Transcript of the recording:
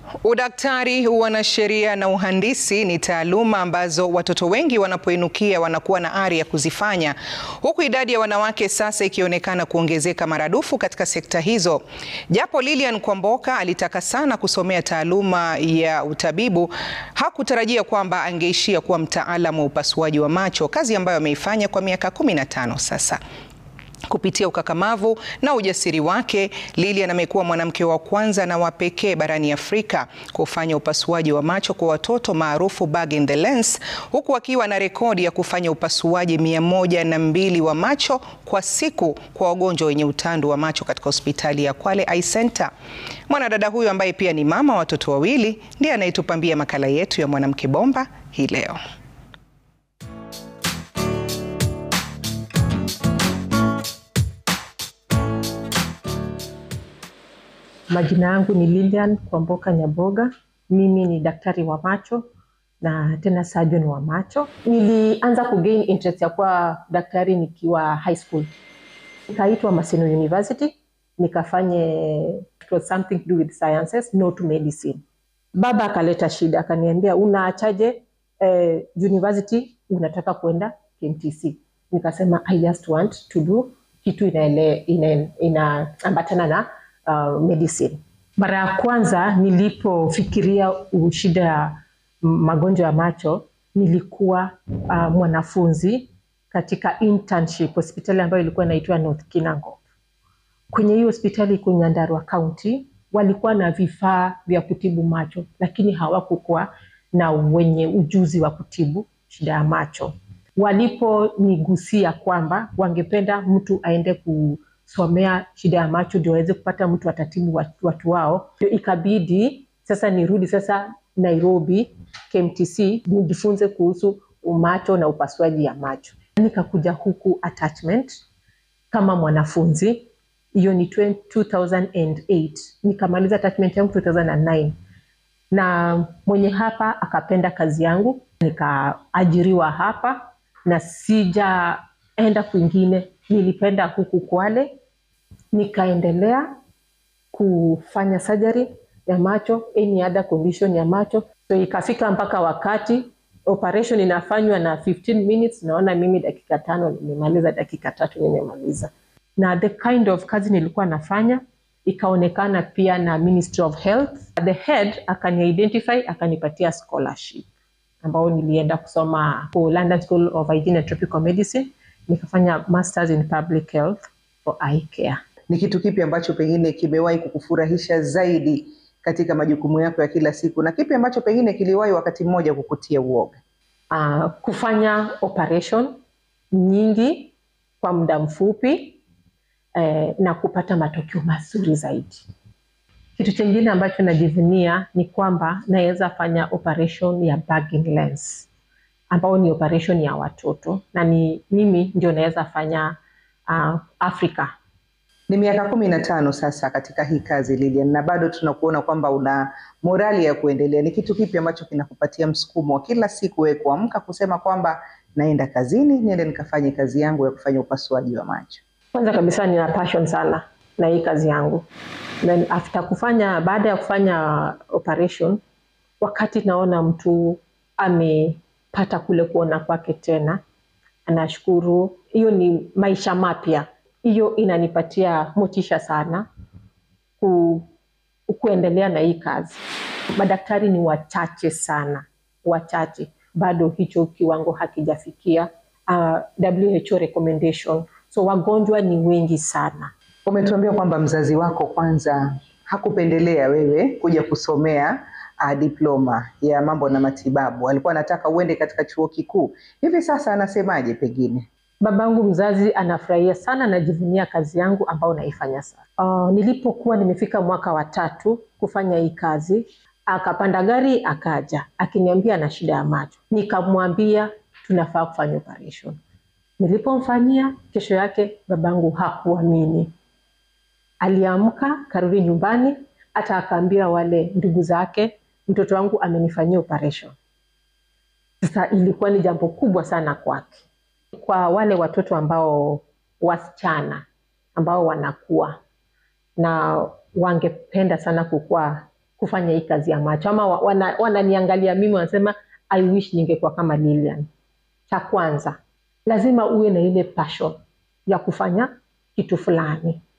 Udaktari, uanasheria na uhandisi ni taaluma ambazo watoto wengi wanapoinukia wanakuwa na ari ya kuzifanya, huku idadi ya wanawake sasa ikionekana kuongezeka maradufu katika sekta hizo. Japo Lilian Kwamboka alitaka sana kusomea taaluma ya utabibu, hakutarajia kwamba angeishia kuwa mtaalamu wa upasuaji wa macho, kazi ambayo ameifanya kwa miaka 15 sasa. Kupitia ukakamavu na ujasiri wake, Lilian amekuwa mwanamke wa kwanza na wa pekee barani Afrika kufanya upasuaji wa macho kwa watoto maarufu bag in the lens, huku akiwa na rekodi ya kufanya upasuaji mia moja na mbili wa macho kwa siku kwa wagonjwa wenye utandu wa macho katika hospitali ya Kwale Eye Center. Mwanadada huyo ambaye pia ni mama wa watoto wawili ndiye anayetupambia makala yetu ya Mwanamke Bomba hii leo. Majina yangu ni Lilian Kwamboka Nyaboga. Mimi ni daktari wa macho na tena surgeon wa macho. Nilianza kugain interest ya kuwa daktari nikiwa high school, nikaitwa Maseno University nikafanye it was something to do with sciences not medicine. Baba akaleta shida, akaniambia unaachaje eh, university unataka kwenda KMTC? Nikasema I just want to do kitu inaambatana ina, ina na uh, medicine. Mara ya kwanza nilipofikiria shida ya magonjwa ya macho nilikuwa uh, mwanafunzi katika internship hospitali ambayo ilikuwa inaitwa North Kinango. Kwenye hiyo hospitali iko Nyandarua County, walikuwa na vifaa vya kutibu macho, lakini hawakukuwa na wenye ujuzi wa kutibu shida ya macho. Waliponigusia kwamba wangependa mtu aende ku somea shida ya macho ndio waweze kupata mtu atatibu watu, watu wao, ndio ikabidi sasa nirudi sasa Nairobi KMTC nijifunze kuhusu macho na upasuaji ya macho. Nikakuja huku attachment kama mwanafunzi, hiyo ni 2008 nikamaliza attachment yangu 2009 na mwenye hapa akapenda kazi yangu, nikaajiriwa hapa na sijaenda kwingine nilipenda huku Kwale, nikaendelea kufanya surgery ya macho, any other condition ya macho. So ikafika mpaka wakati operation inafanywa na 15 minutes, naona mimi dakika tano nimemaliza, dakika tatu nimemaliza. Na the kind of kazi nilikuwa nafanya ikaonekana pia na Ministry of Health. The head akani identify akanipatia scholarship ambao nilienda kusoma ku London School of Hygiene and Tropical Medicine nikafanya masters in public health for eye care. Ni kitu kipi ambacho pengine kimewahi kukufurahisha zaidi katika majukumu yako ya kila siku na kipi ambacho pengine kiliwahi wakati mmoja kukutia uoga? Uh, kufanya operation nyingi kwa muda mfupi eh, na kupata matokeo mazuri zaidi. Kitu chingine ambacho najivunia ni kwamba naweza fanya operation ya bag in lens ambao ni operation ya watoto na ni mimi ndio naweza fanya uh, Afrika. Ni miaka kumi na tano sasa katika hii kazi Lilian, na bado tunakuona kwamba una morali ya kuendelea. Ni kitu kipi ambacho kinakupatia msukumo wa kila siku wewe kuamka kusema kwamba naenda kazini, niende nikafanye kazi yangu ya kufanya upasuaji wa macho? Kwanza kabisa nina passion sana na hii kazi yangu. Then after kufanya, baada ya kufanya operation, wakati naona mtu ame pata kule kuona kwake tena, anashukuru. Hiyo ni maisha mapya, hiyo inanipatia motisha sana ku, kuendelea na hii kazi. Madaktari ni wachache sana, wachache bado, hicho kiwango hakijafikia uh, WHO recommendation. So wagonjwa ni wengi sana. Umetuambia kwamba mzazi wako kwanza hakupendelea wewe kuja kusomea uh, diploma ya mambo na matibabu, alikuwa anataka uende katika chuo kikuu. Hivi sasa anasemaje? Pengine babangu mzazi anafurahia sana, najivunia kazi yangu ambayo naifanya sasa. Uh, nilipokuwa nimefika mwaka wa tatu kufanya hii kazi, akapanda gari akaja akiniambia ana shida ya macho, nikamwambia tunafaa kufanya operation. Nilipomfanyia, kesho yake babangu hakuamini, aliamka karudi nyumbani, hata akaambia wale ndugu zake mtoto wangu amenifanyia operation. Sasa ilikuwa ni jambo kubwa sana kwake. Kwa wale watoto ambao wasichana ambao wanakuwa na wangependa sana kukua kufanya hii kazi ya macho ama wa- wana- wananiangalia mimi wanasema I wish ningekuwa kama Lilian. Cha kwanza lazima uwe na ile passion ya kufanya kitu fulani.